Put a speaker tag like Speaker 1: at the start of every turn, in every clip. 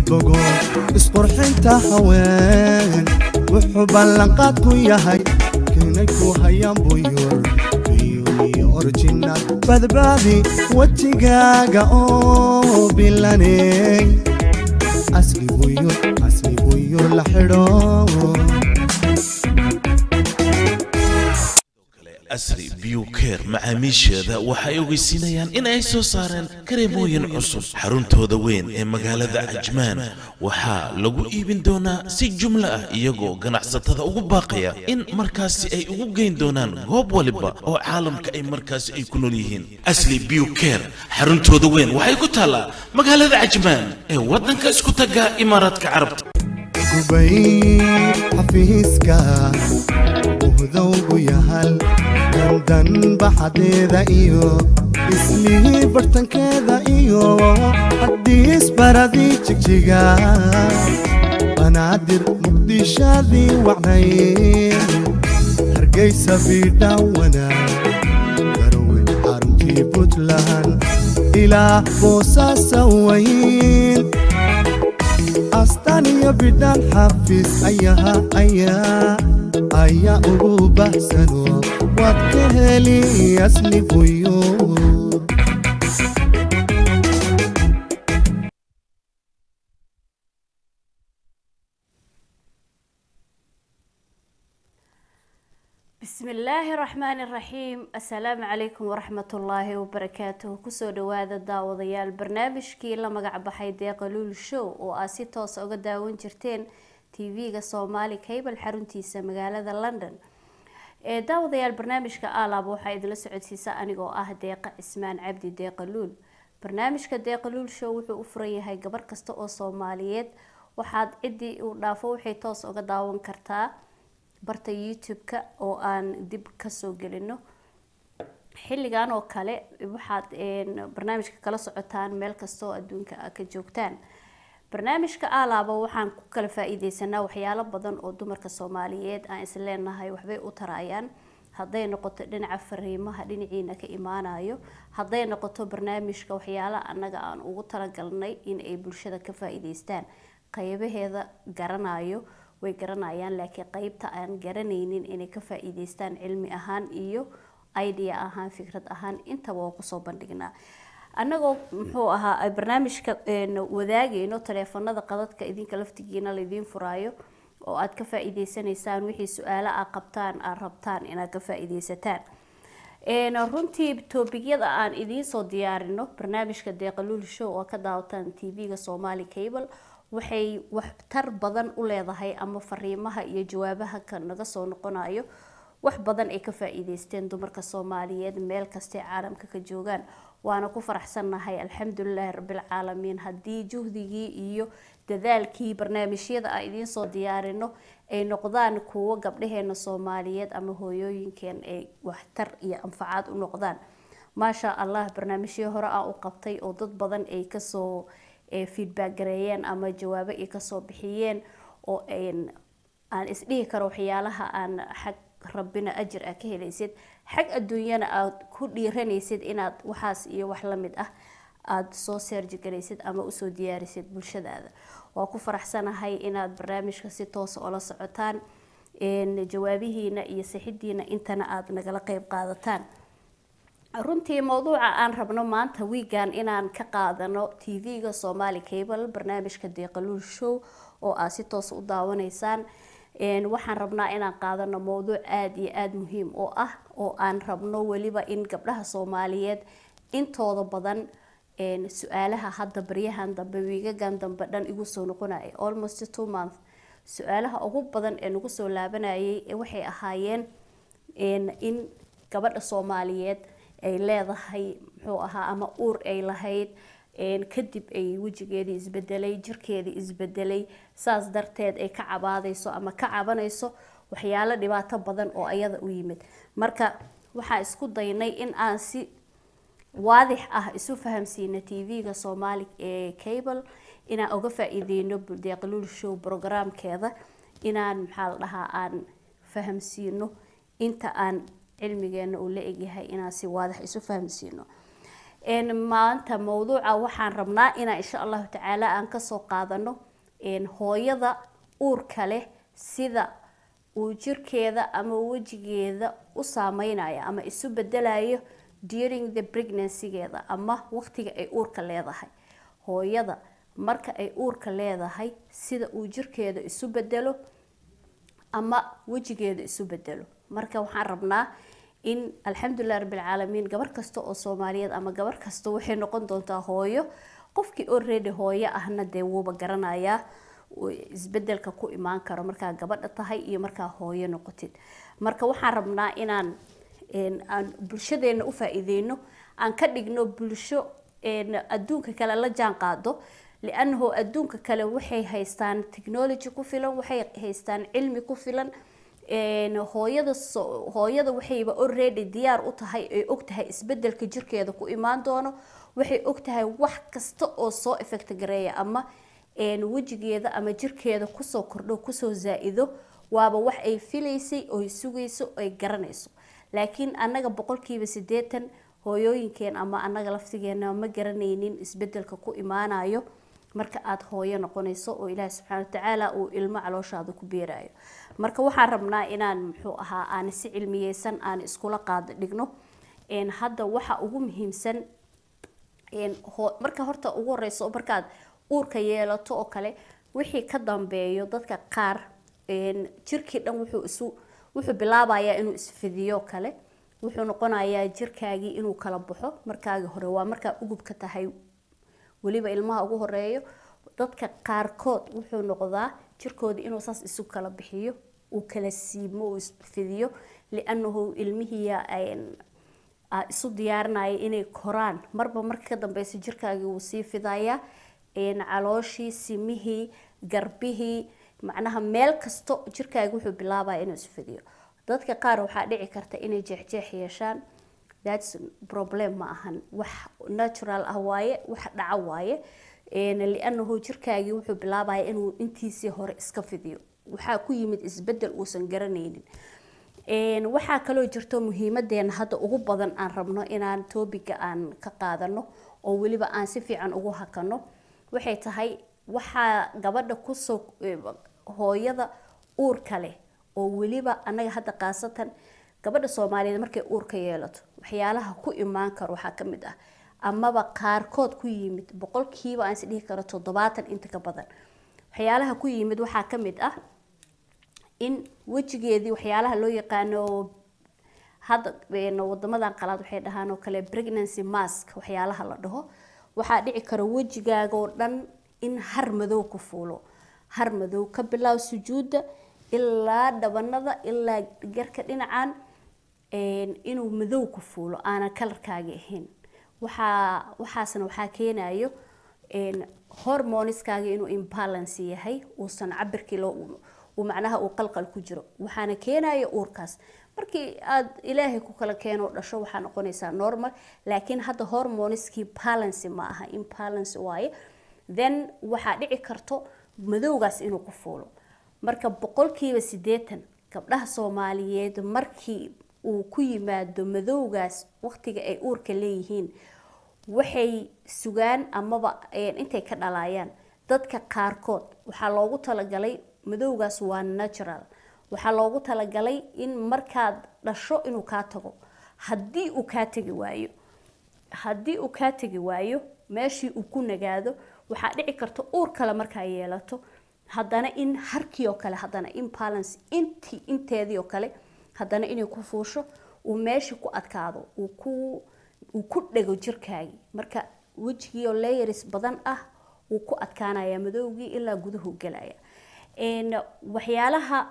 Speaker 1: bogo isqurxinta haween wuxuu ballanqaad ku yahay kinay ku hayaan buyur biyuiyo orjinal badbaadi wejigaaga oo bilaney asli buyur asli buyur la xidho
Speaker 2: asri biyukeer macaamiisheeda waxay ogeysiinayaan in ay soo saareen kareemooyin cusub xaruntooda weyn ee magaalada cajmaan waxaa lagu iibin doonaa si jumlo ah iyagoo ganacsatada ugu baaqaya in markaasi ay ugu geyn doonaan goob waliba oo caalamka ay markaasi ay ku nool yihiin asli biyukeer xaruntooda weyn waxay ku taallaa magaalada cajmaan ee waddanka isku taga imaaraadka carabta
Speaker 1: gubay xafiiska buhdowgu yahal dandan baxadeeda iyo islihii bartankeeda iyo hadiis baradii jigjiga banaadir muqdishadii wacnayn hargeysa biidhawana garowe xaruntii puntland ilaa boosaasa wayn astaan iyo bidhaan xafiis ayaha ayaa ayaa ugu baxsano waad ka heli asli buyuur
Speaker 3: بسم الله الرحمن الرحيم السلام عليكم ورحمة الله وبركاته كسو دوادا داوديال برنامجكي لما قعبحي ديقة لول شو وآسي توس اوغا داون جرتين تيفيغا صومالي كيبل حرونتيسا مقالة لندن ee daawadayaal barnaamijka aalaaba waxaa idinla socodsiisa anigoo ah deeqa cismaan cabdi deeqa luul barnaamijka deeqa luul show wuxuu u furan yahay gabar kasta oo soomaaliyeed waxaad ciddii uu dhaafo waxay toos uga daawan kartaa barta youtube-ka oo aan dib kasoo gelino xilligan oo kale waxaad barnaamijka kala socotaan meel kasta oo adduunka a ka joogtaan barnaamijka aalaaba waxaan ku kala faa-iideysanaa waxyaalo badan oo dumarka soomaaliyeed aan isleenahay waxbay u tarayaan hadday noqoto dhinaca fariimaha dhinaciina ka imaanayo hadday noqoto barnaamijka waxyaala annaga aan ugu talagalnay in ay bulshada ka faa-iideystaan qeybaheeda garanayo way garanayaan laakiin qeybta aan garanaynin inay ka faa-iideystaan cilmi ahaan iyo idea ahaan fikrad ahaan intaba waa kusoo bandhignaa annagoo muxuu ahaa barnaamijka wadaagayno taleefanada qadadka idinka laftigiina laidiin furaayo oo aad ka faa-iideysanaysaan wixii su-aalo a qabtaan aad rabtaan inaad ka faa-iideysataan runtii toobigyada aan idiinsoo diyaarino barnaamijka deeqaluul show oo ka daawataan tv-ga somali cable waxay waxtar badan u leedahay ama fariimaha iyo jawaabaha ka naga soo noqonayo wax badan ay ka faa-iideysteen dumarka soomaaliyeed meel kastay caalamka ka joogaan waana ku faraxsannahay alxamdulilaahi rabbilcaalamiin haddii juhdigii iyo dadaalkii barnaamijyada aan idiinsoo diyaarino ay noqdaan kuwo gabdhaheena soomaaliyeed ama hooyooyinkeen ay waxtar iyo anfacaad u noqdaan maasha allah barnaamijyo hore aan u qabtay oo dad badan ay kasoo feedback gareeyeen ama jawaabo ay kasoo bixiyeen oo aan isdhihi karo waxyaalaha aan xag rabbina ajir aa ka helaysid xag adduunyana aada ku dhiiranaysid inaad waxaas iyo wax lamid ah aada soo seerjigaraysid ama usoo diyaarisid bulshadaada waa ku faraxsanahay inaad barnaamijka si toosa oola socotaan jawaabihiina iyo sixidiina intana aada nagala qeyb qaadataan runtii mowduuca aan rabno maanta wiigan inaan ka qaadano tv-ga somali cable barnaamijka deeqaluul show oo aad si toosa u daawanaysaan waxaan rabnaa inaan qaadano mowduuc aada iyo aada muhiim oo ah oo aan rabno weliba in gabdhaha soomaaliyeed intooda badan su-aalaha hadda baryahan dambe wiigagan dambe dhan igu soo noqonaya almost two month su-aalaha ugu badan ee nagu soo laabanayay waxay ahaayeen in gabadha soomaaliyeed ay leedahay muxuu ahaa ama uur ay lahayd kadib ay wejigeedii isbedelay jirkeedii isbedelay saas darteed ay ka cabaadayso ama ka cabanayso waxyaalo dhibaato badan oo ayada u yimid marka waxaan isku daynay in aan si waadix ah isu fahamsiina tv-ga soomaali ee cable inaan uga faa-iideyno deeqaluul show programkeeda inaan maxaa la dhahaa aan fahamsiino inta aan cilmigeena uu la egyahay inaan si waadix isu fahamsiino een, maanta mawduuca waxaan rabnaa inaan insha allahu tacaala aan kasoo qaadano een, hooyada uurka leh sida uu jirkeeda ama wejigeeda u saameynayo ama isu bedelayo during the pregnancy-geeda ama waqtiga ay uurka leedahay hooyada marka ay uurka leedahay sida uu jirkeeda isu bedelo ama wejigeeda isu bedelo marka waxaan rabnaa in alxamdulilah rabbilcaalamiin gabar kasta oo soomaaliyeed ama gabar kasta waxay noqon doontaa hooyo qofkii already hooyo ahna dee wuuba garanayaa uu isbedelka ku imaan karo markaa gabadha tahay iyo markaa hooyo noqotid marka waxaan rabnaa inaan een, aan bulshadeena u faa-iideyno aan ka dhigno bulsho een, adduunka kale la jaan qaado liannahu adduunka kale waxay haystaan technology ku filan waxay haystaan cilmi ku filan een, hooyada so- hooyada waxayba already diyaar u tahay ay og tahay isbedelka jirkeeda ku imaan doono waxay og tahay wax kasta oo soo effect gareeya ama een, wejigeeda ama jirkeeda kusoo kordho kusoo zaa-ido waaba wax ay filaysay oo ay sugayso ay garanayso laakiin annaga boqolkiiba siddeetan hooyooyinkeen ama annaga laftigeena ma garanaynin isbedelka ku imaanayo marka aada hooyo noqonayso oo ilaahi subxaana watacaala uu ilmo calooshaada ku beerayo marka waxaan rabnaa inaan muxuu ahaa aan si cilmiyeysan aan iskula qaado dhigno een, hadda waxa ugu muhiimsan een, ho- marka horta ugu horeyso markaad uurka yeelato oo kale wixii ka dambeeyo dadka qaar een, jirkii dhan wuxuu isu wuxuu bilaabayaa inuu isfidiyo kale wuxuu noqonayaa jirkaagii inuu kala baxo markaagi hore waa markaa ugubka tahay weliba ilmaha ugu horeeyo dadka qaarkood wuxuu noqdaa jirkooda inuu saas isu kala bixiyo uu kala siimo uu isfidiyo liannahu ilmihiya ay- aa isu diyaarinaya inay koraan marba marka ka dambeysa jirkaagii wuu sii fidayaa een, calooshii simihii garbihii macnaha meel kasto jirkaagi wuxuu bilaabaya inuu isfidiyo dadka qaar waxaa dhici karta inay jeexjeex yeeshaan thats problem ma ahan wax natural ah waaye wax dhaco waaye een, liannahu jirkaagii wuxuu bilaabaya inuu intiisii hore iska fidiyo waxaa ku yimid isbedel uusan garanaynin Een, waxaa kaloo jirto muhiimadeena hadda ugu badan aan rabno inaan topiga aan ka qaadano oo weliba aan si fiican ugu hakano waxay tahay waxaa gabadha kusoo eh, hooyada uurka leh oo weliba annaga hadda khaasatan gabadha soomaaliyeed markay uurka yeelato waxyaalaha ku imaan karo waxaa ka mid ah amaba qaarkood ku yimid boqolkiiba aan is dhihi karo toddobaatan inta ka badan waxyaalaha ku yimid waxaa ka mid ah in wejigeedii waxyaalaha loo yaqaano hadda een, wadamadan qalaad waxay dhahaan oo kale pregnancy mask waxyaalaha la dhaho waxaa dhici kara wejigaaga oo dhan in har madow ku fuulo har madow ka bilaab sujuudda ilaa dhabanada ilaa garka dhinacan een, inuu madow ku fuulo aanan kalarkaagi ahayn waxaa waxaasna waxaa keenayo een, hormoniskaaga inuu imbalance yahay uusan cabirkii loo uu macnaha uu qalqal ku jiro waxaana keenaya uurkaas markii aad ilaahay ku kala keeno dhasho waxaa noqonaysaa normal laakiin hadda hormoniskii balance ma aha imbalance waaye then waxaa dhici karto madowgaas inuu ku fuulo marka boqolkiiba siddeetan gabdhaha soomaaliyeed markii uu ku yimaado madowgaas waqtiga ay uurka leeyihiin waxay sugaan amaba een, intay ka dhalayaan dadka qaarkood waxaa loogu talagalay madowgaas waa natural waxaa loogu talagalay in markaad dhasho inuu kaa tago haddii uu kaa tegi waayo haddii uu kaa tegi waayo meeshii uu ku nagaado waxaa dhici karta uur kale markaa yeelato haddana in harkii oo kale haddana imbalance intii inteedii oo kale haddana inay ku fuusho uu meeshii ku adkaado uu ku uu ku dhego jirkaagii marka wejigii oo layers badan ah wuu ku adkaanaya madowgii ilaa guduhu gelaya een, waxyaalaha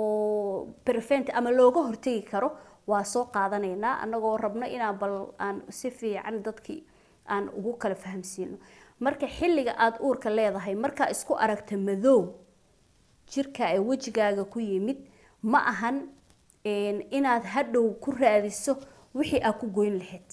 Speaker 3: oo prevent ama looga hortegi karo waa soo qaadanaynaa anagoo rabno inaan bal aan si fiican dadkii aan ugu kala fahamsiino marka xilliga aada uurka leedahay markaa isku aragta madow jirka ee wejigaaga ku yimid ma ahan een, inaad hadhow ku raadiso wixii aad ku goyn lahayd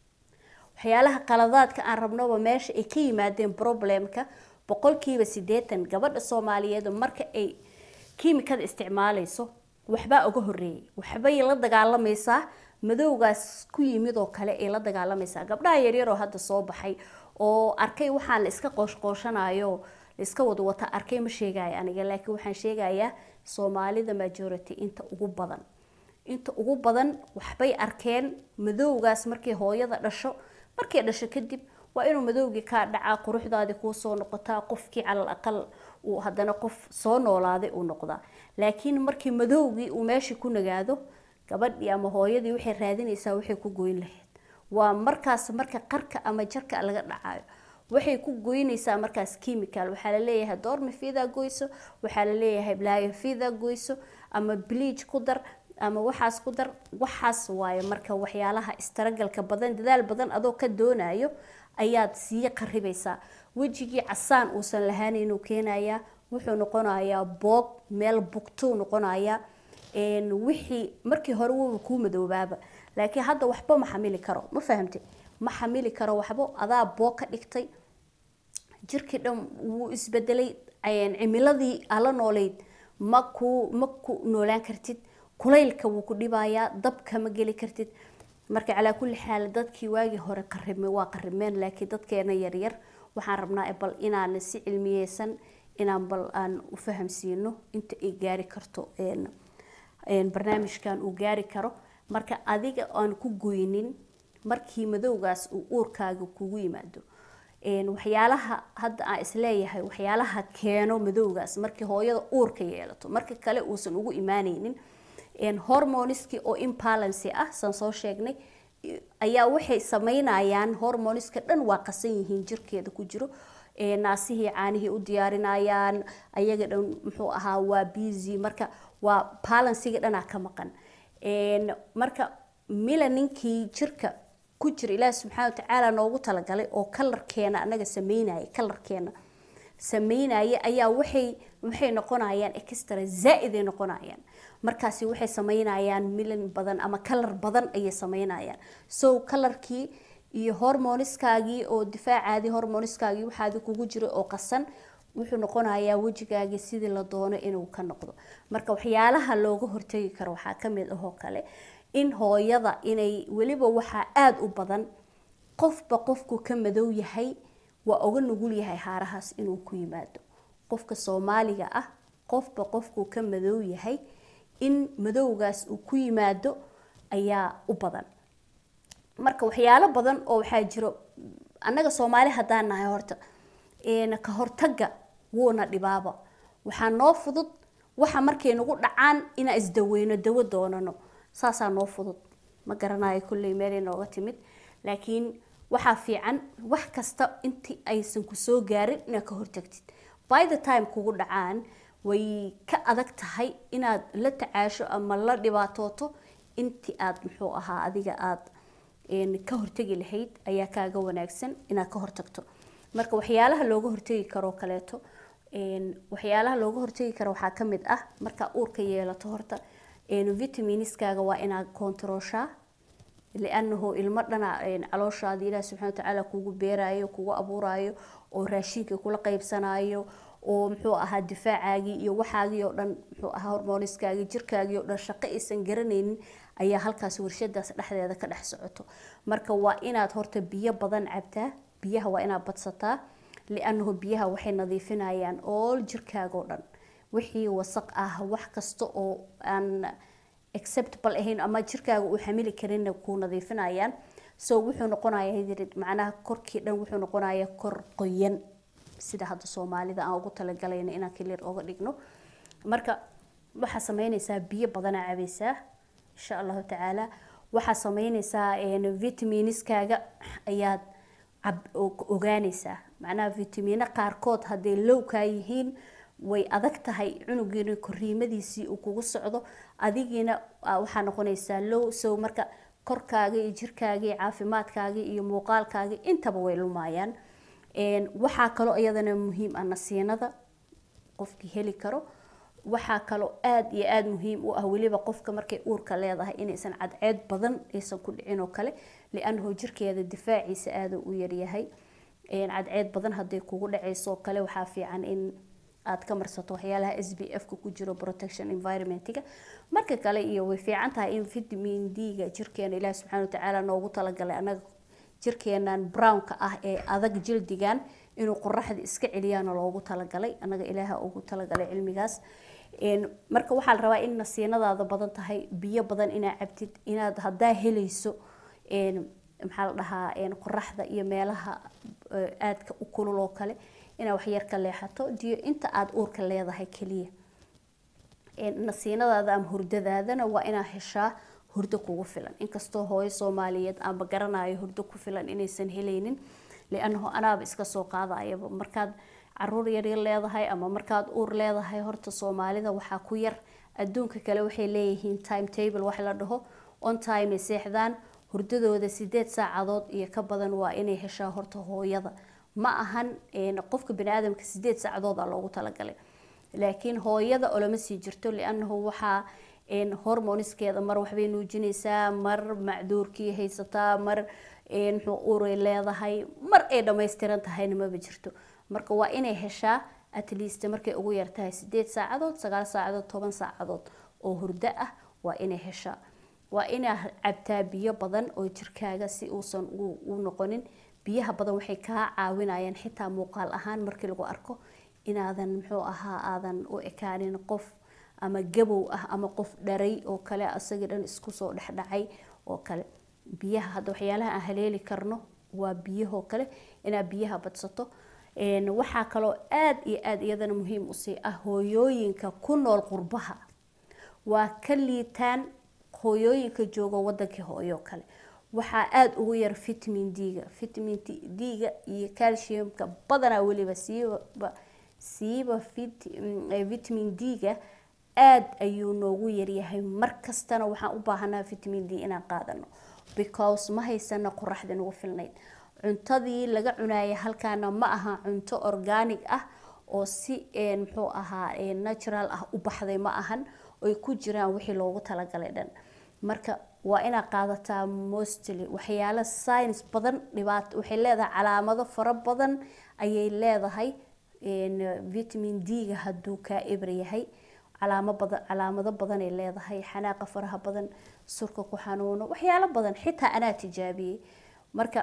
Speaker 3: waxyaalaha qaladaadka aan rabnoba meesha ay ka yimaadeen problemka boqolkiiba siddeetan gabadha soomaaliyeed marka ay kiimikada isticmaalayso waxbaa uga horeeyay waxbay la dagaalamaysaa madowgaas ku yimid oo kale ay la dagaalamaysaa gabdhaha yaryar oo hadda soo baxay oo arkay waxaan la iska qooshqooshanayo la iska wada wata arkay ma sheegaya aniga laakiin waxaan sheegayaa soomaalida majority inta ugu badan inta ugu badan waxbay arkeen madowgaas markay hooyada dhasho markay dhasho kadib waa inuu madowgii kaa dhacaa quruxdaadii kuu soo noqotaa qofkii calal aqal uu haddana qof soo noolaaday uu noqdaa laakiin markii madowgii uu meeshii ku nagaado gabadhii ama hooyadii waxay raadinaysaa waxay ku goyn lahayd waa markaas marka qarka ama jarka laga dhacayo waxay ku goynaysaa markaas chemical waxaa la leeyahay doorma fiida goyso waxaa la leeyahay blaayo fiida goyso ama bleach ku dar ama waxaas ku dar waxaas waaye marka waxyaalaha istaragalka badan dadaal badan adoo ka doonayo ayaad sii qaribaysaa wejigii casaan uusan lahaanaynuu keenayaa wuxuu noqonayaa boog meel bugtuu noqonayaa wixii markii hore wuba kuu madoobaaba laakiin hadda waxba ma xamili karo ma fahamte ma xamili karo waxba adaa boog ka dhigtay jirkii dhan wuu isbedelay cimiladii ala nooleyd ma ku ma ku noolaan kartid kulaylka wuu ku dhibayaa dabka ma geli kartid marka calaa kulli xaal dadkii waagii hore qarime waa qarimeen laakiin dadkeena yaryar waxaan rabnaa bal inaan si cilmiyeysan inaan bal aan u fahamsiino inta ay gaari karto barnaamijkan uu gaari karo marka adiga aan ku goynin markii madowgaas uu uurkaaga kugu yimaado waxyaalaha hadda aan isleeyahay waxyaalaha keeno madowgaas markii hooyada uurka yeelato marka kale uusan ugu imaaneynin hormoniski oo imbalancy ah san soo sheegnay ayaa waxay sameynayaan hormoniska dhan waa qasan yihiin jirkeeda ku jiro naasihii caanihii u diyaarinayaan ayaga dhan muxuu ahaa waa busy marka waa balansiga dhanaa ka maqan marka milaninkii jirka ku jira ilaahi subxaana watacaala noogu talagalay oo kalarkeena anaga sameynaya kalarkeena sameynaya ayaa waxay waxay noqonayaan extra zaa-id ay noqonayaan markaasi waxay sameynayaan milan badan ama kalar badan ayay sameynayaan so kalarkii iyo hormoniskaagii oo difaacaadii hormoniskaagii waxaadi kugu jira oo qasan wuxuu noqonayaa wejigaagii sidii la doono inuu ka noqdo marka waxyaalaha looga hortegi karo waxaa kamid ahoo kale in hooyada inay weliba waxaa aada u badan qofba qofku ka madow yahay waa uga nugul yahay haarahaas inuu ku yimaado qofka soomaaliga ah qofba qofku ka madow yahay in madowgaas uu ku yimaado ayaa u badan marka waxyaalo badan oo waxaa jiro annaga soomaali haddaan nahay horta ka hortaga wuuna dhibaaba waxaa noo fudud waxa markay nagu dhacaan inaan isdaweyno dawo doonano saasaa noo fudud ma garanayo kulley meelay nooga timid laakiin waxaa fiican wax kasta intii aysan kusoo gaarin inaad ka hortagtid by the time kugu dhacaan way ka adag tahay inaad la tacaasho ama la dhibaatooto intii aad muxuu ahaa adiga aada ka hortegi lahayd ayaa kaaga wanaagsan inaad ka hortagto marka waxyaalaha looga hortegi karoo kaleeto waxyaalaha looga hortegi karo waxaa kamid ah markaa uurka yeelato horta vitaminiskaaga waa inaad kontarooshaa lianahu ilmo dhana calooshaada ilaah subxana watacaala kugu beerayo kugu abuurayo oo raashinka kula qeybsanayo oo muxuu ahaa difaacaagii iyo waxaagii oo dhan muxuu ahaa hormoniskaagii jirkaagii oo dhan shaqo aysan garanaynin ayaa halkaas warshadaas dhexdeeda ka dhex socoto marka waa inaad horta biyo badan cabtaa biyaha waa inaad badsataa lianahu biyaha waxay nadiifinayaan all jirkaaga oo dhan wixii wasaq ah wax kasta oo aan acceptable ahayn ama jirkaaga uu xamili karinna kuu nadiifinayaan so wuxuu noqonayaa macnaha korkii dhan wuxuu noqonayaa kor qoyan sida hadda soomaalida aan ugu talagalayno inaan clear oga dhigno marka waxaa sameynaysaa biyo badanaa cabaysaa insha allahu tacaala waxaa sameynaysaa vitaminiskaaga ayaad ogaanaysaa macnaha vitamino qaarkood hadday lowkaa yihiin way adag tahay cunugiina koriimadiisii uu kugu socdo adigiina waxaa noqonaysaa low so marka korkaaga iyo jirkaaga iyo caafimaadkaaga iyo muuqaalkaaga intaba way lumayaan waxaa kaloo iyadana muhiim ah nasiinada qofkii heli karo waxaa kaloo aada iyo aada muhiim u ah weliba qofka markay uurka leedahay inaysan cadceed badan aysan ku dhicin oo kale lianahu jirkeeda difaaciisa aada u yaryahay cadceed badan hadday kugu dhacayso oo kale waxaa fiican in aad ka marsato waxyaalaha s b f-ka ku jiro protection environmentiga marka kale iyo way fiican tahay in vitamin d-ga jirkeena ilaahi subxaana watacaala noogu talagalay annaga jirkeenan brownka ah ee adag jildigan inuu qoraxda iska celiyaana loogu talagalay annaga ilaaha ugu talagalay cilmigaas marka waxaa la rabaa in nasiinadaada badan tahay biyo badan inaad cabtid inaad haddaa helayso maxaa la dhahaa qoraxda iyo meelaha aadka u kulul oo kale inaad waxyar ka leexato diyo inta aada uurka leedahay keliya nasiinadaada ama hurdadaadana waa inaad heshaa hurdo kugu filan inkastoo hooyo soomaaliyeed aanba garanayo hurdo ku filan inaysan helaynin lianahu anaaba iska soo qaadayaba markaad caruur yaryar leedahay ama markaad uur leedahay horta soomaalida waxaa ku yar adduunka kale waxay leeyihiin time table wax la dhaho on time ay seexdaan hurdadooda sideed saacadood iyo ka badan waa inay heshaa horta hooyada ma ahan qofka baniaadamka sideed saacadood aa loogu talagalay laakiin hooyada olama sii jirto lianahu waxaa hormoniskeeda mar waxbay nuujinaysaa mar macduurkii haysataa mar muxuu uray leedahay mar ay dhammaystiran tahayna maba jirto marka waa inay heshaa at least markay ugu yartahay sideed saacadood sagaal saacadood toban saacadood oo hurdo ah waa inay heshaa waa inaa cabtaa biyo badan oo jirkaaga si uusan u noqonin biyaha badan waxay kaa caawinayaan xitaa muuqaal ahaan markii lagu arko inaadan muxuu ahaa aadan u ekaanin qof ama gabow ah ama qof dharay oo kale asagii dhan isku soo dhexdhacay oo kale biyaha hadda waxyaalaha aan haleeli karno waa biyahoo kale inaad biyaha badsato waxaa kaloo aada iyo aada iyadana muhiim usii ah hooyooyinka ku nool qurbaha waa ka liitaan hooyooyinka jooga wadankii hooyo kale waxaa aada ugu yar vitamin d-ga vitamin d-ga iyo calciumka badanaa weliba siiba siiba vitamin d-ga aada ayuu noogu yaryahay markastana waxaan u baahanaa vitamin d inaan qaadano because ma haysana qoraxda nagu filnayd cuntadii laga cunaya halkaana ma aha cunto organic ah oo si muxuu ahaa natural ah u baxday ma ahan oy ku jiraan wixii loogu talagalay dhan marka waa inaad qaadataa mostly waxyaalo science badan dhibaat waxay leedahay calaamado fara badan ayay leedahay vitamin d-ga hadduu kaa eber yahay calaamo badan calaamado badanay leedahay xanaaqa faraha badan surka ku xanuuno waxyaalo badan xitaa anaa tijaabiyey marka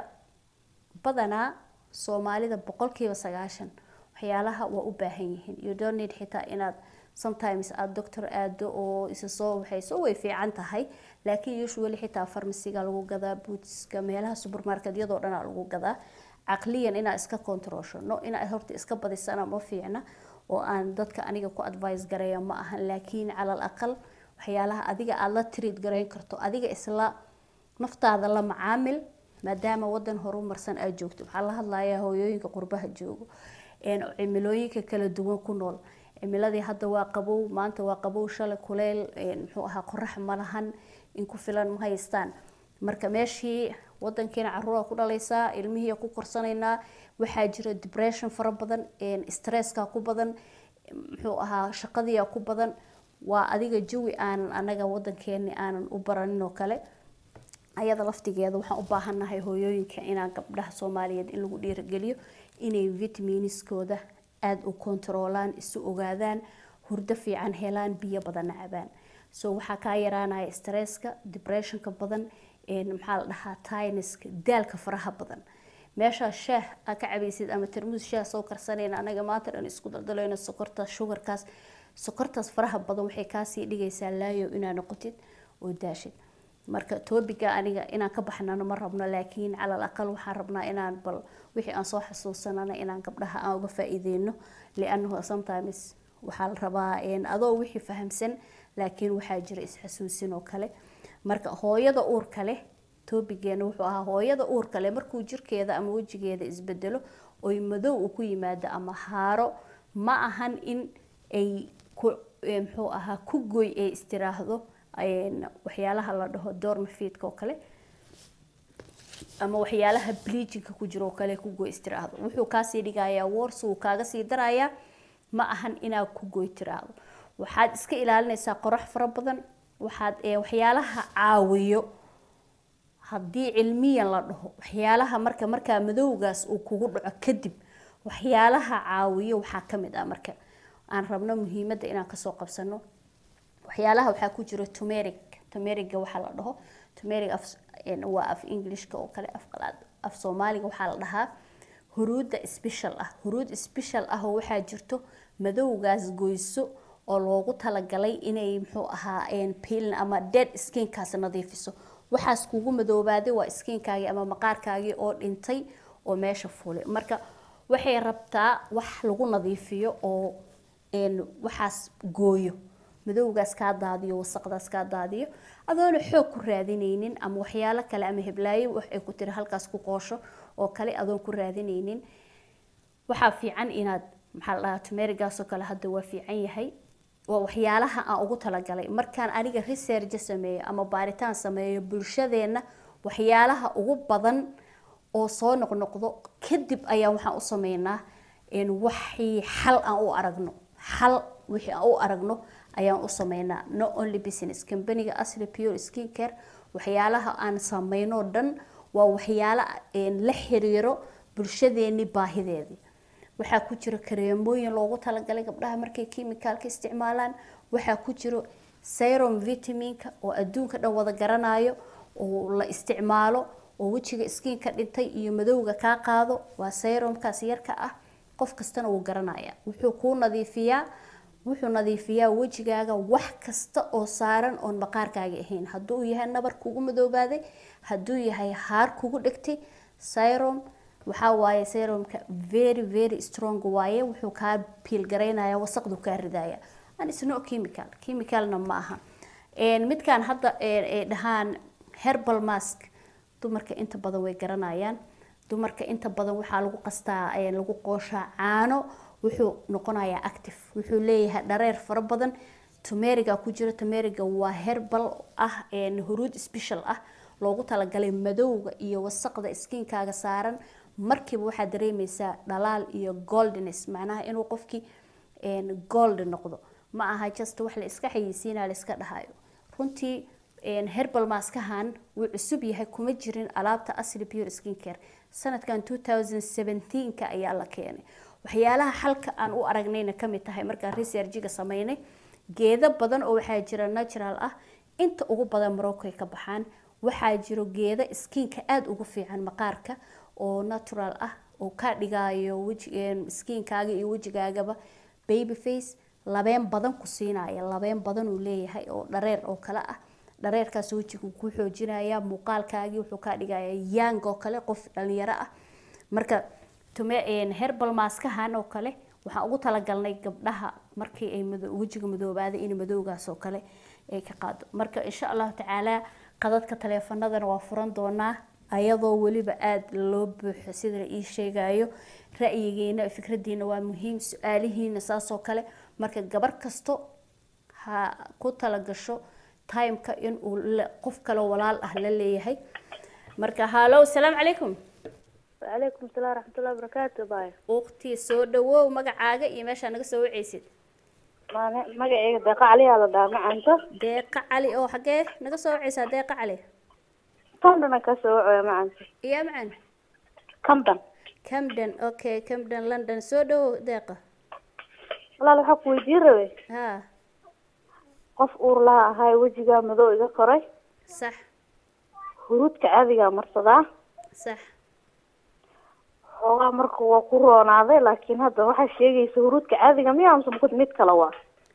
Speaker 3: badanaa soomaalida boqolkiiba sagaashan waxyaalaha waa u baahan yihiin you don't need xitaa inaad sometimes aada doctor aado oo isa soo waxayso way fiican tahay laakiin usually xitaa farmasiga lagu gadaa bootska meelaha supermarketyadoo dhanaa lagu gadaa caqliyan inaad iska controlsho no inaad horta iska badisana ma fiicna oo aan dadka aniga ku advice gareeya ma ahan laakiin calal aqal waxyaalaha adiga aada la treat garayn karto adiga isla naftaada la macaamil maadaama wadan horumarsan aad joogto waxaa la hadlayaa hooyooyinka qurbaha joogo cimilooyinka kala duwan ku nool cimiladii hadda waa qabow maanta waa qabow shalay kuleyl muxuu ahaa qorax ma lahan in ku filan ma haystaan marka meeshii wadankiina caruura ku dhalaysaa ilmihii ku korsanaynaa waxaa jira depression fara badan stresska ku badan muxuu ahaa shaqadiia ku badan waa adiga jawi aanan anaga wadankeeni aanan u baranin oo kale ayada laftigeeda waxaan u baahannahay hooyooyinka inaan gabdhaha soomaaliyeed in lagu dhiirigeliyo inay vitaminiskooda aada u kontaroolaan isu ogaadaan hurdo fiican helaan biyo badanna cabaan so waxaa kaa yaraanaya stresska depressionka badan maxaa la dhahaa tiniska daalka faraha badan meeshaa shaah aa ka cabaysid ama tarmuus shaah soo karsanayna anaga maanta dhan isku daldalayno sokorta shugarkaas sokortaas faraha badan waxay kaasii dhigaysaa laayo inaa noqotid oo daashid marka tobiga aniga inaan ka baxnano ma rabno laakiin calal aqal waxaan rabnaa inaan bal wixii aan soo xasuusanana inaan gabdhaha aan uga faa-iideyno lianahu sometimes waxaa la rabaa adoo wixii fahamsan laakiin waxaa jira isxasuusin oo kale marka hooyada uurka leh tobigeena wuxuu ahaa hooyada uurka leh markuu jirkeeda ama wejigeeda isbedelo oy madow uu ku yimaado ama haaro ma ahan in ay muxuu ahaa ku goy ay istiraahdo waxyaalaha la dhaho dormafidka oo kale ama waxyaalaha bleachinka ku jiro oo kale ku goy istiraahdo wuxuu kaasii dhigayaa wars wuu kaaga sii darayaa ma ahan inaad ku goy tiraahdo waxaad iska ilaalinaysaa qorax fara badan waxaad waxyaalaha caawiyo haddii cilmiyan la dhaho waxyaalaha marka markaa madowgaas uu kugu dhaco kadib waxyaalaha caawiyo waxaa kamid ah marka aan rabno muhiimadda inaan kasoo qabsano waxyaalaha waxaa ku jira tumeric tumeriga waxaa la dhaho tumeric af waa af englishka oo kale af qalaad af soomaaliga waxaa la dhahaa huruudda special ah huruud special ah oo waxaa jirto madowgaas goyso oo loogu talagalay inay muxuu ahaa peelin ama dead skinkaas nadiifiso waxaas kugu madoobaaday waa skinkaagii ama maqaarkaagii oo dhintay oo meesha fulay marka waxay rabtaa wax lagu nadiifiyo oo waxaas gooyo madowgaas kaa daadiyo wasaqdaas kaa daadiyo adoona xoog ku raadinaynin ama waxyaalo kale ama heblaayo wax ay ku tiri halkaas ku qoosho oo kale adoon ku raadinaynin waxaa fiican inaad maxaa la dhahaa tumerigaasoo kale hadda waa fiican yahay waa waxyaalaha aan ugu talagalay markaan aniga research sameeyo ama baaritaan sameeyo bulshadeenna waxyaalaha ugu badan oo soo noqnoqdo kadib ayaa waxaan u sameynaa waxii xal aan u aragno xal wixii aan u aragno ayaan u sameynaa no only business companyga asli pure skin care waxyaalaha aan sameyno dhan waa waxyaalo la xiriiro bulshadeeni baahideedii waxaa ku jira kareemooyin loogu talagalay gabdhaha markay kimicalka isticmaalaan waxaa ku jiro serum vitaminka oo adduunka dhan wada garanayo oo la isticmaalo oo wejiga skinka dhintay iyo madowga kaa qaado waa serumkaas yarka ah qof kastana wuu garanaya wuxuu kuu nadiifiyaa wuxuu nadiifiyaa wejigaaga wax kasta oo saaran oon maqaarkaaga ahayn hadduu yahay nabar kugu madoobaaday hadduu yahay haar kugu dhegtay serum waxaa waaye serumka very very strong waaye wuxuu kaa piilgaraynaya wasaqdu kaa ridaya an isno chemical chemicalna ma aha midkaan hadda ay dhahaan herbal mask dumarka inta badan way garanayaan dumarka inta badan waxaa lagu qastaa lagu qooshaa caano wuxuu noqonayaa active wuxuu leeyahay dhareer fara badan tumeriga ku jira tumeriga waa herbal ah huruud special ah loogu talagalay madowga iyo wasaqda skinkaaga saaran markiiba waxaad dareemeysaa dhalaal iyo goldness macnaha inuu qofkii gold noqdo ma aha just wax la iska xayeysiinaya la iska dhahayo runtii herbal maskahan wuu cusub yahay kuma jirin alaabta asli pure skin care sanadkan 2017ka ayaa la keenay waxyaalaha xalka aan u aragnayna kamid tahay markaan researchiga sameynay geedo badan oo waxaa jira natural ah inta ugu badan moroccoy ka baxaan waxaa jiro geedo skinka aada ugu fiican maqaarka oo natural ah oo ka dhigayo skinkaaga iyo wejigaagaba baby face labeen badan ku siinaya labeen badan uu leeyahay oo dhareer oo kale ah dhareerkaas wejiga ku xoojinaya muuqaalkaagii wuxuu kaa dhigaya yang oo kale qof dhalinyaro ah marka herbal maskahan oo kale waxaan ugu talagalnay gabdhaha markii ay wejiga madoobaaday in madowgaas oo kale ay ka qaado marka insha allahu tacaala qadadka taleefanadana waa furan doonaa ayadoo weliba aada loo buuxo sida la ii sheegayo ra'yigiina fikradiina waa muhiim su-aalihiina saasoo kale marka gabar kasto ha ku talagasho timeka inuu qof kale walaal ah la leeyahay marka hallo asalaamu calaykum
Speaker 4: وعليكم السلام ورحمة الله وبركاته باي
Speaker 3: waqti soo dhawow magacaaga iyo meeshaa naga soo waceysid
Speaker 4: ما مقعي دقة عليها على دار معانتا
Speaker 3: deeqa cali oo xagee naga soo waceysaa deeqa cali
Speaker 4: كم دنا كسوع يا معانتا
Speaker 3: iya macan
Speaker 4: كم دن
Speaker 3: camden okay camden london soo dhawow deeqa
Speaker 4: والله لو حق ويدير روي
Speaker 3: ha
Speaker 4: قف أور لها هاي وجهها مذو إذا قري
Speaker 3: sax
Speaker 4: هرود كعادي مرصدا
Speaker 3: sax
Speaker 4: xoogaa marka waa ku roonaaday laakiin hadda waxaa sheegaysa huruudka caadiga miya amse mukut mid kale waa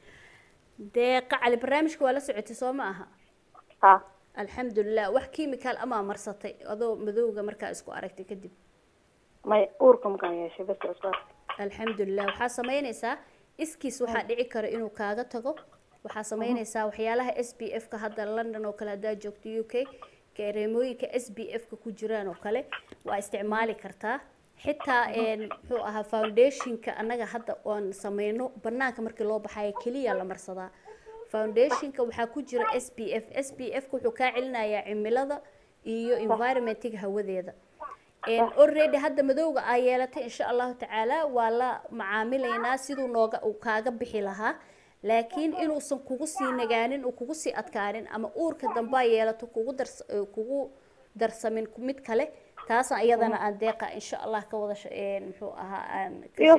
Speaker 3: deeqa cali barnaamijka waa la socotay soo ma aha
Speaker 4: ha
Speaker 3: alxamdulilah wax chemical amaa marsatay adoo madowga markaa isku aragtay kadib
Speaker 4: may uurka makaan yeeshay bas isku
Speaker 3: alxamdulilah waxaa sameyneysaa iskiis waxaa dhici kara inuu kaaga tago waxaa sameyneysaa waxyaalaha s b f ka hadda london oo kale haddaa joogto u k kareemooyinka s b f ka ku jiraan oo kale waa isticmaali kartaa xitaa muxuu ahaa foundationka annaga hadda oon sameyno banaanka markii loo baxayo keliya la marsadaa foundationka waxaa ku jira s b f s b f ka wuxuu kaa celinayaa cimilada iyo environmentiga hawadeeda already hadda madowga aa yeelatay insha allahu tacaala waa la macaamilaynaa siduu nooga uu kaaga bixi lahaa laakiin inuusan kugu sii nagaanin uu kugu sii adkaanin ama uurka dambaa yeelato kugu dars kugu darsamin mid kale taasna iyadana aan deeqa insha allah ka wada muxuu ahaa aan ka
Speaker 4: iyo
Speaker 3: shee-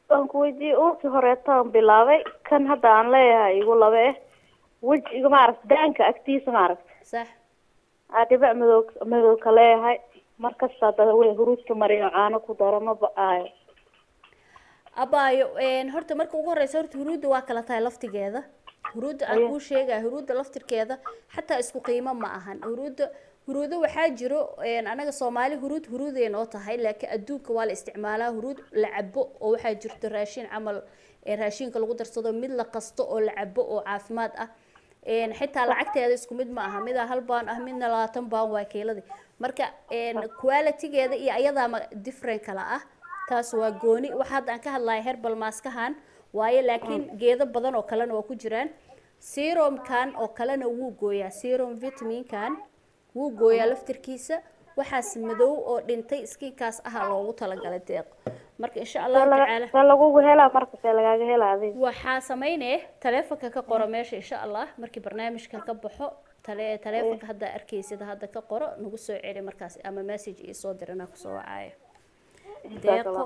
Speaker 4: waan ku weydiiyey uurkii horeetaan bilaabay kan hadda aan leeyahay igu laba eh wejiga maaragta daanka agtiisa maaragta
Speaker 3: sax
Speaker 4: aa dhibac madow madowka leeyahay markasta dada wey huruudka mariyo caano ku daro ma ba-aayo
Speaker 3: abaayo een, horta marka ugu horeysa horta huruudda waa kala tahay laftigeeda huruudda aan kuu sheegaya huruudda laftirkeeda xataa isku qiimo ma ahan huruudda huruudo waxaa jiro een, anaga soomaali huruud huruuday noo tahay laakiin adduunka waa la isticmaalaa huruud la cabo oo waxaa jirto raashin camal ee raashinka lagu darsado mid la qasto oo la cabo oo caafimaad ah een, xitaa lacagteeda isku mid ma aha midaa hal baan ah midna labaatan baan waa kiiladii marka een, qualitygeeda iyo ayadaa ma- different kala ah taas waa gooni waxa hadda aan ka hadlayo herbal maaskahan waaye laakiin geedo badan oo kalena waa ku jiraan serumkan oo kalena wuu gooyaa serum vitaminkan wuu gooyaa laftirkiisa waxaas madow oo dhintay skinkaas aha loogu talagalay deeq marka insha allahu tacaala
Speaker 4: see lagugu helaa marka see lagaaga helaa adiga
Speaker 3: waxaa sameynaya taleefonka ka qoro meesha insha allah markii barnaamijkan ka baxo tale taleefonka hadda arkaysid hadda ka qoro nagu soo celi markaas ama message ii soo dirana kusoo wacaayo deeqo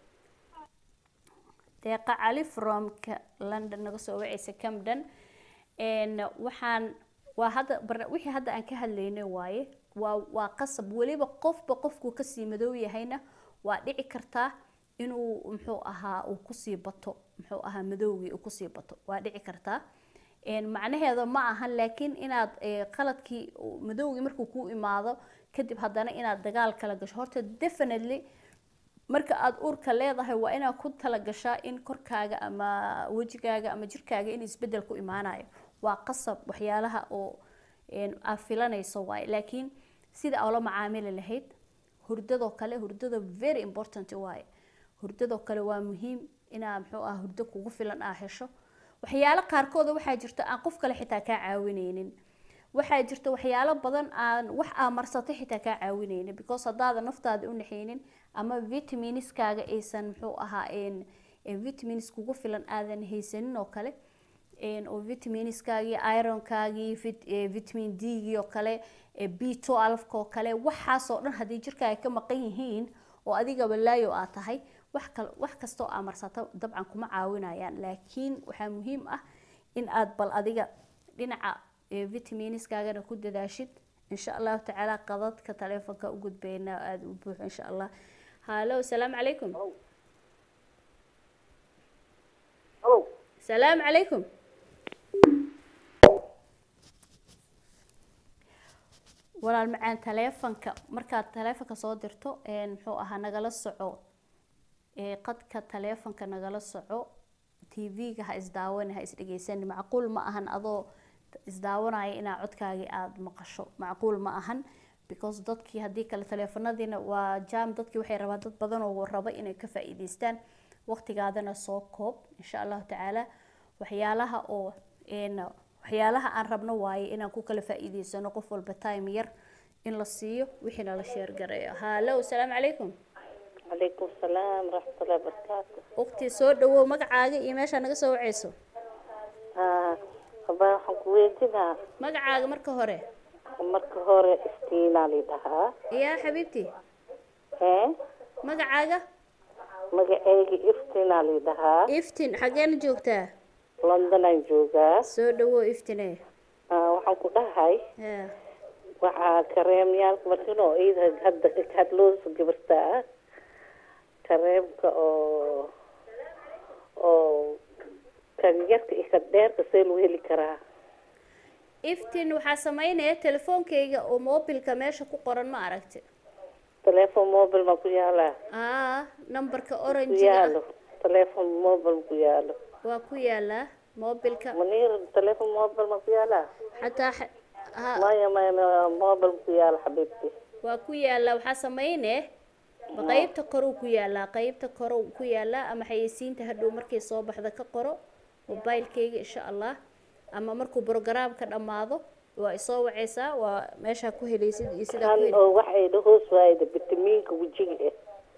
Speaker 3: deeqa cali from ka london naga soo wacaysa camden n waxaan waa hadda barna- wixii hadda aan ka hadlaynay waaye waa waa qasab weliba qofba qofkuu kasii madow yahayna waa dhici kartaa inuu muxuu ahaa uu kusii bato muxuu ahaa madowgii uu kusii bato waa dhici kartaa n macnaheeda ma ahan laakiin inaad eh, qaladkii uu- madowgii markuu kuu imaado kadib haddana inaad dagaal kala gasho horta definitely marka aada uurka leedahay waa inaad ku talagashaa in korkaaga ama wejigaaga ama jirkaaga in isbedel ku imaanayo waa qasab waxyaalaha oo een, aad filanayso waaye laakiin sida aa ula macaamili lahayd hurdadoo kale hurdada very important waaye hurdadoo kale waa muhiim inaa muxuu ah hurdo kugu filan aa hesho waxyaalo qaarkooda waxaa jirta aan qof kale xitaa kaa caawineynin waxaa jirta waxyaalo badan aan wax aa marsatay xitaa kaa caawineynin because haddaada naftaada u naxaynin ama vitamiiniskaaga aysan muxuu ahaa een een vitamins kugu filan aadan haysanin oo kale een oo vitamiiniskaagii ironkaagii vit- ee, vitamin d-gii oo kale ee b twelve oo kale waxaasoo dhan haddii jirkaaga ka maqan yihiin oo adigaba laayo aad tahay wax kal wax kastoo aa marsato dabcan kuma caawinayaan laakiin waxaa muhiim ah in aad bal adiga dhinaca ee, vitamiiniskaagana ku dadaashid insha allahu tacaala qadadka taleefonka u gudbayna aada u buuxo insha allah hallo asalaamu calaykum salaamu calaykum walaal macaan taleefanka markaad taleefanka soo dirto een, muxuu ahaa nagala soco ee, qadka taleefanka nagala soco tv-ga ha isdaawani ha isdhegeysani macquul ma ahan adoo isdaawanaya inaa codkaagii aada maqasho macquul ma ahan because dadkii haddii kale taleefanadiina waa jam dadkii waxay rabaan dad badan oo raba inay ka faa-iideystaan waqtigaadana soo koob insha allahu tacaala waxyaalaha oo een, waxyaalaha aan rabno waaye inaan ku kala faa-iideysano qof walba time yar in la siiyo wixiina la sheergareeyo hallo asalaamu calaykum
Speaker 5: calaykum salaam waraxmatullahi wabarakaatu
Speaker 3: waqti soo dhawow magacaaga iyo meeshaa naga soo waceyso
Speaker 5: Ah, haba waxaan ku weydiinaa
Speaker 3: magacaaga marka hore
Speaker 5: marka hore istiinaa lidhahaa
Speaker 3: yaa xabiibti
Speaker 5: ee
Speaker 3: magacaaga
Speaker 5: magaceyga iftiinaa lidhahaa
Speaker 3: iftin xageena joogtaa
Speaker 5: londonaan joogaa
Speaker 3: soo dhawow iftine
Speaker 5: Ah, waxaan ku dhahay
Speaker 3: Ha.
Speaker 5: waxaa kareemyaalka markinoo iyada hadda hadloosa gabarta ah kareemka oo oo kan yarka iyo kan dheerka see lagu heli karaa
Speaker 3: iftin waxaa sameynaya telefoonkayga oo mobilka meesha ku qoran ma aragti
Speaker 5: telephone mobile ma ku yaalaa
Speaker 3: aa nambarka
Speaker 5: ku
Speaker 3: oranjiga
Speaker 5: yaalo telephone mobile ma ku yaalo
Speaker 3: waa ku yaalaa mobilka
Speaker 5: munir telephone mobile ma ku yaalaa
Speaker 3: xataa xa- ha
Speaker 5: maya maya mobile ma ku yaalo xabiibti
Speaker 3: waa ku yaalaa waxaa sameyne ma qeybta koruu ku yaalaa qeybta koruu ku yaalaa ama xayeysiinta hadhow markay soo baxda ka qoro mobilekayga insha allah ama markuu programka dhammaado waa isoo waceysaa waa meeshaa ku helaysid iyo sidaa ku
Speaker 5: kan
Speaker 3: heli
Speaker 5: oo waxay dhahoos waayda vitamiinka wejiga eh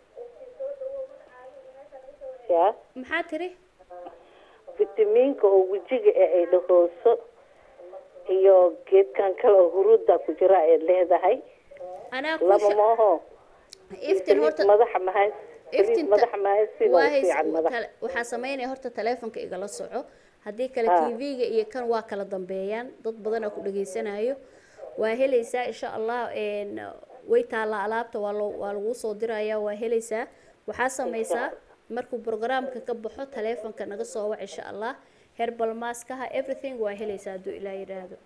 Speaker 5: ya
Speaker 3: maxaa tiri
Speaker 5: vitamiinka oo wejiga eh ay dhahooso iyo geedkan kale oo huruudda ku jira ay leedahay
Speaker 3: anaa ku
Speaker 5: laba
Speaker 3: sha-
Speaker 5: maaho
Speaker 3: iftin horta
Speaker 5: madaxa mahay
Speaker 3: iftinta
Speaker 5: madax maayo si
Speaker 3: waa
Speaker 5: waa
Speaker 3: hays
Speaker 5: fiican madax
Speaker 3: tale- waxaa sameynaya horta taleefonka igala soco haddii kale
Speaker 5: Ah.
Speaker 3: tv-ga iyo kan waa kala dambeeyaan dad badanaa ku dhageysanayo waa helaysaa insha allah een, way taallaa alaabta waa loo- waa laguu soo diraya waa helaysaa waxaa sameysaa markuu programka ka baxo taleefonka naga soo wac insha allah herbal maskaha everything waa helaysaa hadduu ilaa yidhaahdo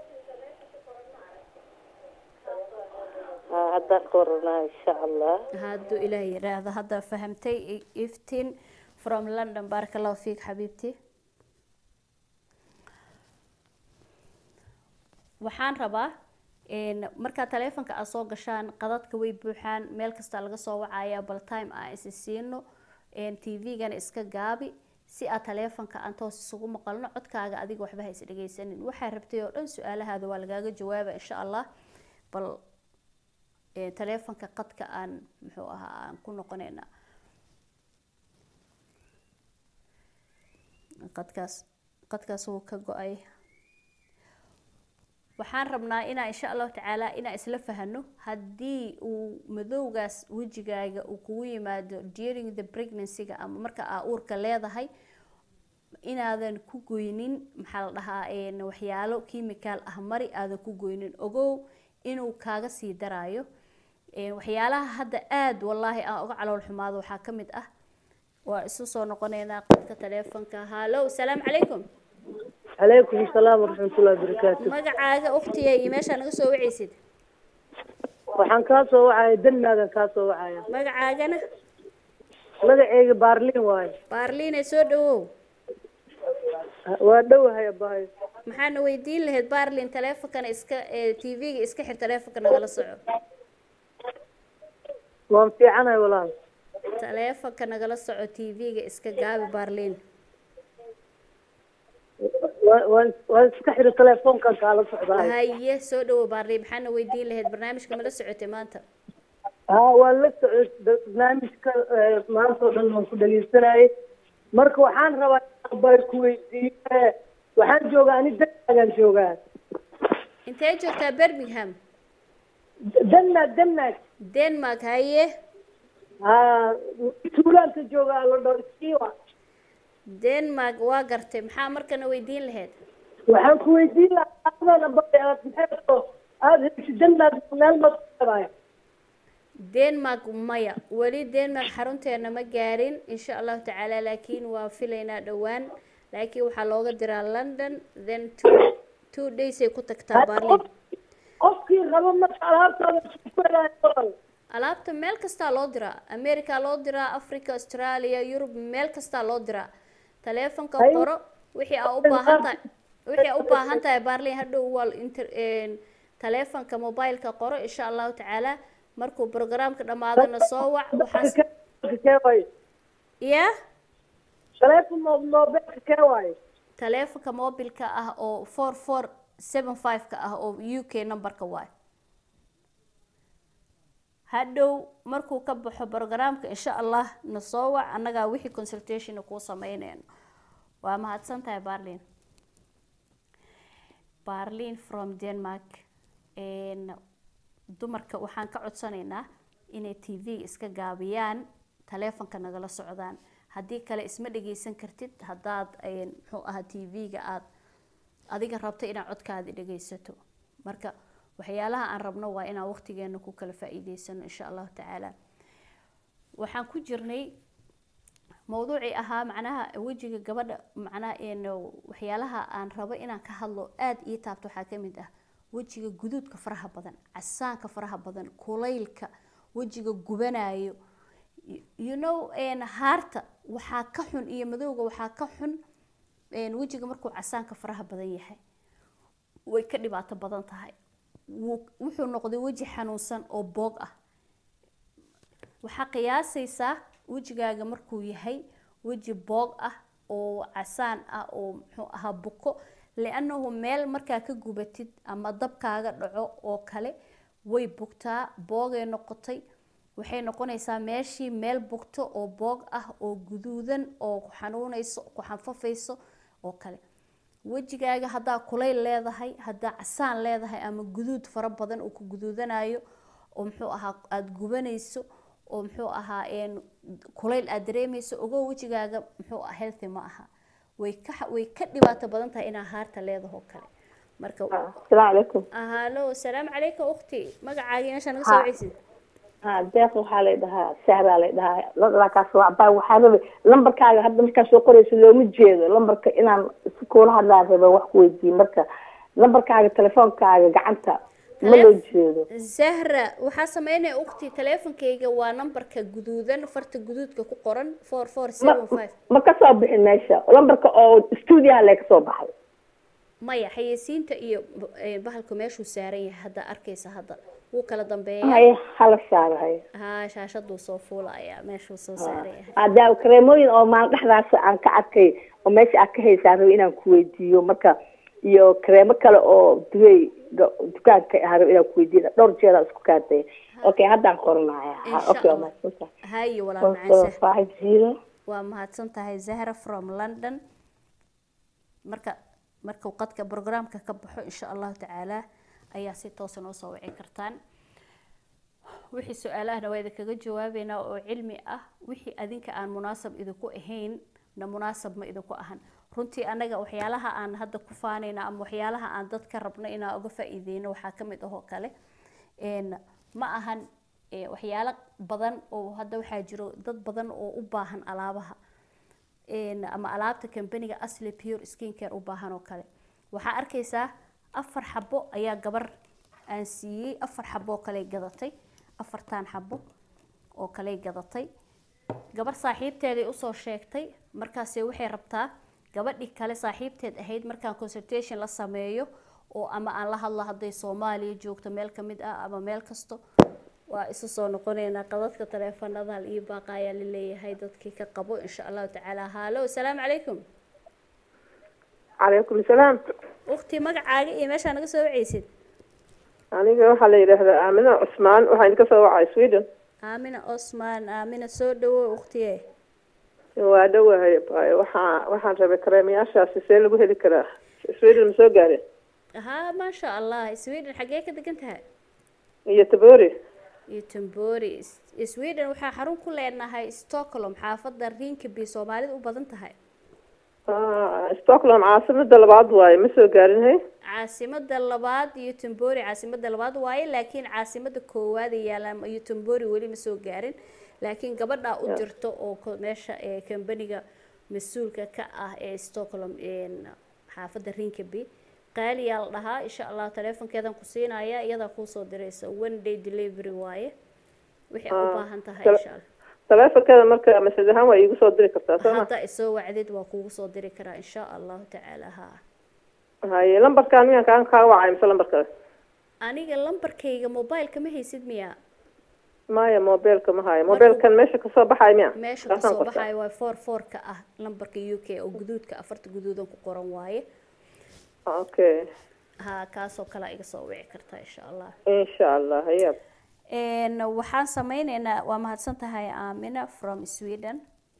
Speaker 5: haa haddaan ka waranaa insha allah
Speaker 3: hadduu ilaah yidhaahdo hadda fahamtay i- iftiin from london baaraka allahu fiik xabiibti waxaan rabaa een, markaa taleefonka aad soo gashaan qadadka way buuxaan meel kasta laga soo wacaya bal time aan isi siino tv-gana iska gaabi si aad taleefonka aan toos isugu maqalno codkaaga adiga waxba ha is dhegeysanin waxaa rabtay oo dhan su-aalahaada waa lagaaga jawaaba insha allah bal ee, taleefonka qadka aan muxuu ahaa aan ku noqonayna qadkaas qadkaas wuu ka go-ay waxaan rabnaa inaa insha allahu tacaala inaa isla fahano haddii uu madowgaas wejigaaga uu kugu yimaado during the pregnancy-ga ama marka aa uurka leedahay inaadan ku goynin maxaa la dhahaa een, waxyaalo chemical ah mari aadan ku goynin ogow inuu kaaga sii daraayo Een, waxyaalaha hadda aada wallaahi aan uga calool xumaado waxaa ka mid ah waa isu soo noqoneynaa qadka taleefonka hallow salaamu calaykum
Speaker 6: calaykum asalaam waraxmatullahi wabarakaatu
Speaker 3: magacaaga ukhtiya iyo meeshaa naga soo wacaysid
Speaker 6: waxaan kaa soo wacaya denmaagan kaa soo wacaya
Speaker 3: magacaagana
Speaker 6: magaceyga baarlin waaye
Speaker 3: baarliine soo dhawow
Speaker 6: waa dhowahay abahay
Speaker 3: maxaana weydiin lahayd baarlin taleefonkana iska ee tv-ga iska xir taleefonka nagala soco
Speaker 6: waan fiicanahay walaal
Speaker 3: taleefonka nagala soco tv-ga iska gaabi baarlin
Speaker 6: Waa- waan waan iska xiri telefoonkan kaala socdaay
Speaker 3: haye soo dhawow baarlin maxaana weydiin lahayd barnaamijka mala socotay maanta
Speaker 6: haa waan la socod barnaamijka eh, maanta oo dhan waan ku dhegeysanayay marka waxaan rabaa inaan bay ku weydiiyo eh, waxaan joogaa ani denmaagan joogaa
Speaker 3: intee joogtaa birmingham
Speaker 6: denmaag denmaag
Speaker 3: denmark haye
Speaker 6: haa tuulaanka joogaa la dhaho iskiwa
Speaker 3: denmark waa gartay maxaa markana weydiin lahayd
Speaker 6: waxaan ku weydiin lahaa adana bay aad maxay oo aada hesho denmaag meel ma kuleedahay
Speaker 3: denmark maya weli denmark xarunteena ma gaarin insha allahu tacaala laakiin waa filaynaa dhowaan laakiin waxaa looga diraa london then two, two days ay ku tagtaa berlin
Speaker 6: qofkii rabo marka alaabtaada isku helayo walaal
Speaker 3: alaabta meel kastaa loo diraa america loo diraa africa australia yurub meel kastaa loo diraa taleefonka
Speaker 6: Ay.
Speaker 3: qoro wixii aa u baahan tahay wixii aa u baahan tahay berlin hadhow waa inter een, taleefonka mobileka qoro insha allahu tacaala markuu programka dhamaadana soo wac waxaan
Speaker 6: kee waaye
Speaker 3: ya
Speaker 6: taleefon mo mobilka kee waaye
Speaker 3: taleefonka mobilka ah oo four four seven five ka ah oo u k numberka waay hadhow markuu ka baxo programka insha allah na soo wac annagaa wixii consultation kuu sameyneyno waa mahadsan tahay barlin barlin from denmark Een, dumarka waxaan ka codsanaynaa inay t v iska gaabiyaan taleefonka nagala socdaan haddii kale isma dhageysan kartid haddaad een, muxuu ahaa t v-ga aad adiga rabto inaad codkaadi dhageysato marka waxyaalaha aan rabno waa inaan waqtigeena ku kala faa-iideysano insha allahu tacaala waxaan ku jirnay mawduucii ahaa macnaha wejiga gabadha macnaha een waxyaalaha aan rabo inaan ka hadlo aada ii taabto waxaa ka mid ah wejiga guduudka faraha badan casaanka faraha badan kulaylka wejiga gubanayo Y- you know een haarta waxaa ka xun iyo madowga waxaa ka xun een wejiga markuu casaanka faraha badan yahay way ka dhibaato badan tahay wuu- wuxuu noqday weji xanuunsan oo boog ah waxaa qiyaasaysaa wejigaaga markuu yahay weji boog ah oo casaan ah oo muxuu ahaa buko liannahu meel markaa ka gubatid ama dabkaaga dhaco oo kale way bugtaa boogay noqotay waxay noqonaysaa meeshii meel bugto oo boog ah oo guduudan oo ku xanuunayso ku xanfafayso oo kale wejigaaga haddaa kulayl leedahay haddaa casaan leedahay ama guduud fara badan uu ku guduudanayo oo muxuu ahaa aada gubanayso oo muxuu ahaa een kulayl aad dareemayso ogow wejigaaga muxuu ah healthy ma aha way ka way ka dhibaato badan tahay inaa haarta leedaho kale marka
Speaker 5: asalaamu calaykum
Speaker 3: halo salaamu calaykum ukhti magacaagii meesha naga soo waceysid
Speaker 5: ha deeq waxaa lay dhahaa sahraa lay dhahaa ladalakaas waa baa waxaa rabay lambarkaaga hadda markaa soo qorayso looma jeedo lambarka inaan si kuula hadlaa raba wax ku weydiiye marka lambarkaaga telefoonkaaga gacanta ma loo jeedo
Speaker 3: zahra waxaa sameynaya ukhti teleefonkayga waa nambarka guduudan farta guduudka ku qoran four four
Speaker 5: ma
Speaker 3: seven five
Speaker 5: ma ka soo bixin meesha lambarka oo stuudiyaha lee kasoo baxay
Speaker 3: maya xayeysiinta iyo eh, bahalku meeshuu saaran yahay hadda arkaysa hadda wuu kala dambeeya
Speaker 5: hay hala saarahay
Speaker 3: haa shaashaduu soo fuulaya meeshuu soo saaran yahay
Speaker 5: hadaa kareemooyin oo maalin dhexdaas aan ka arkay oo meesha aad ka haysaan rabo inaan ku weydiiyo marka iyo kareemo kale oo duwey ga- dukaanka ahaa rabo inaan ku weydiiyo dhowr jeer aan isku kaatay okay haddaan qoranaya Ha,
Speaker 3: Insha
Speaker 5: okay waa
Speaker 3: Allah.
Speaker 5: mahadsantahay
Speaker 3: haye walaal
Speaker 5: four
Speaker 3: macaan
Speaker 5: four
Speaker 3: Zahra.
Speaker 5: five zero
Speaker 3: waa mahadsan tahay zahra from london marka markuu qadka programka ka baxo insha allahu tacaala ayaa si toosa noo soo wici kartaan wixii su-aalahana waa idinkaga jawaabeynaa oo cilmi ah wixii adinka aan munaasab idinku ahayn na munaasab ma idinku ahan runtii anaga waxyaalaha aan hadda ku faanayna ama waxyaalaha aan dadka rabno inaan uga faa-iideyno waxaa ka mid ahoo kale een, ma ahan eh, waxyaalo badan oo hadda waxaa jiro dad badan oo u baahan alaabaha een, ama alaabta kambaniga asli pure skin care u baahan oo kale waxaa arkaysaa afar xabo ayaa gabar aan siiyey afar xabo oo kale gadatay afartan xabo oo kale gadatay gabar saaxiibteeday usoo sheegtay markaase waxay rabtaa gabadhii kale saaxiibteed ahayd markaan consultation la sameeyo oo ama aan la hadlo hadday soomaaliya joogto meel ka mid ah ama meel kasto waa isu soo noqoneynaa qadadka taleefanada hal iyo baaqa ayaa la leeyahay dadkii ka qabo insha allahu tacaala haalo asalaamu calaykum
Speaker 7: calaykum salaam
Speaker 3: ukhti magacaaga iyo meeshaa naga soo waceysid
Speaker 7: aniga waxaa la yidhaahdaa aamina cusmaan waxaa idinka soo wacay sweden
Speaker 3: aamina osman aamina soo dhawo ukhtiye
Speaker 7: waa dhowahay baay waxaa waxaan rabay kareemayaashaasi see lagu heli karaa sweden ma soo gaareen
Speaker 3: haa maasha allah sweden xaggee ka degan tahay
Speaker 7: iyo tabori
Speaker 3: iyo tambori sweden waxaa xarun ku leenahay stockholm xaafada rinkeby soomaalida u badan tahay
Speaker 7: Ah, stockholm caasimada labaad waaye ma soo gaarin hay
Speaker 3: caasimada labaad iyo tambori caasimada labaad waaye laakiin caasimada koowaad ay yaalaan iyo tambori weli ma soo gaarin laakiin gabadha u jirto oo ko- meesha ee kambaniga mas-uulka ka ah ee stockholm een, xaafada rinkeby qaaliyaa la dhahaa insha allah teleefonkeedan ku siinaya iyadaa kuusoo diraysa one day delivery waaye wixii u
Speaker 7: Ah,
Speaker 3: baahan tahay
Speaker 7: tele-
Speaker 3: insha allah
Speaker 7: taleefonkeeda marka masaj ahaan waa iigu soo diri kartaa soo ma
Speaker 3: hadda isoo wacdid waa kuugu soo diri karaa insha allahu tacaala ha
Speaker 7: haye lambarkaan miyaan kaan kaa wacay mise lambar kale
Speaker 3: aniga lambarkayga mobileka ma haysid miya
Speaker 7: maya mobilka ma hayo mobilkan meesha kasoo baxay miya
Speaker 3: meesha
Speaker 7: Kaasaan
Speaker 3: kasoo
Speaker 7: qortaa.
Speaker 3: baxayo waa four four ka ah lambarka u k oo guduudka afarta guduudan ku qoran waaye
Speaker 7: okay
Speaker 3: ha kaasoo kale iga soo wici kartaa insha allah
Speaker 7: insha allah haya
Speaker 3: Een, waxaan sameyneynaa waa mahadsan tahay aamina from sweden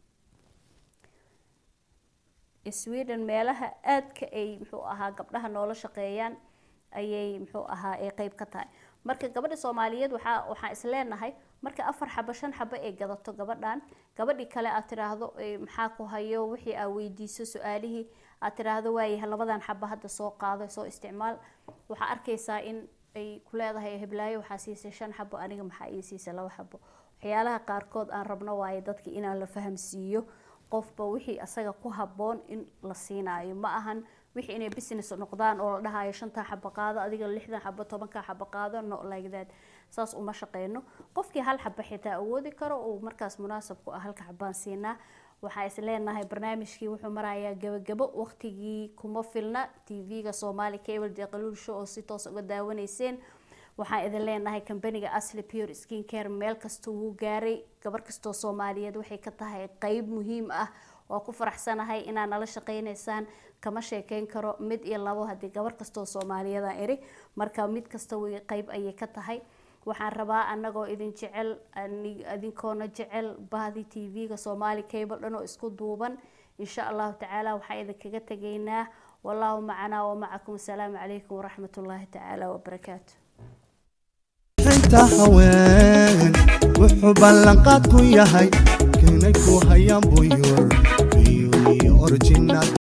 Speaker 3: sweden meelaha aadka ay muxuu ahaa gabdhaha noola shaqeeyaan ayay muxuu ahaa ay qeyb ka tahay marka gabadha soomaaliyeed waxaa waxaan isleenahay marka afar xabo shan xabo ay gadato gabadhan gabadhii kale aad tiraahdo "Eh, maxaa ku hayo wixii aad weydiiso su-aalihii aad tiraahdo waayahay labadan xabo hadda soo qaado soo isticmaal waxaa arkaysaa in ay ku leedahay heblaayo waxaa siisay shan xabo aniga maxaa ii siisay laba xabo waxyaalaha qaarkood aan rabno waaye dadka inaan la fahamsiiyo qofba wixii asaga ku habboon in la siinaayo ma ahan wixii inay business noqdaan oo la dhahayo shantaa xabo qaado adiga lixdan xabo tobankaa xabo qaado no like that saas uma shaqeyno qofkii hal xabo xitaa awoodi karo uu markaas munaasab ku ah halka xabaan siinaa waxaa is leenahay barnaamijkii wuxuu marayaa gabagabo waqtigii kuma filna tv-ga soomaali cable deeqaluul show oo si toos uga daawanayseen waxaan idin leenahay kambaniga asli pure skin care meel kasta wuu gaaray gabar kastoo soomaaliyeed waxay ka tahay qeyb muhiim ah waa ku faraxsanahay inaad nala shaqeynaysaan kama sheekeyn karo mid iyo labo haddii gabar kastoo soomaaliyeed aan iri marka mid kasta way qeyb ayay ka tahay waxaan rabaa anagoo idin jecel ani- idinkoona jecel bahdi tv-ga soomaali cable dhan oo isku duuban insha allahu tacaala waxaan idinkaga tegaynaa wallahu macanaa wamacakum asalaamu calaykum waraxmat ullaahi tacaala wabarakaatu
Speaker 1: inta haween wuxuu ballanqaad ku yahay keenay ku hayaan buyur biyuy originaal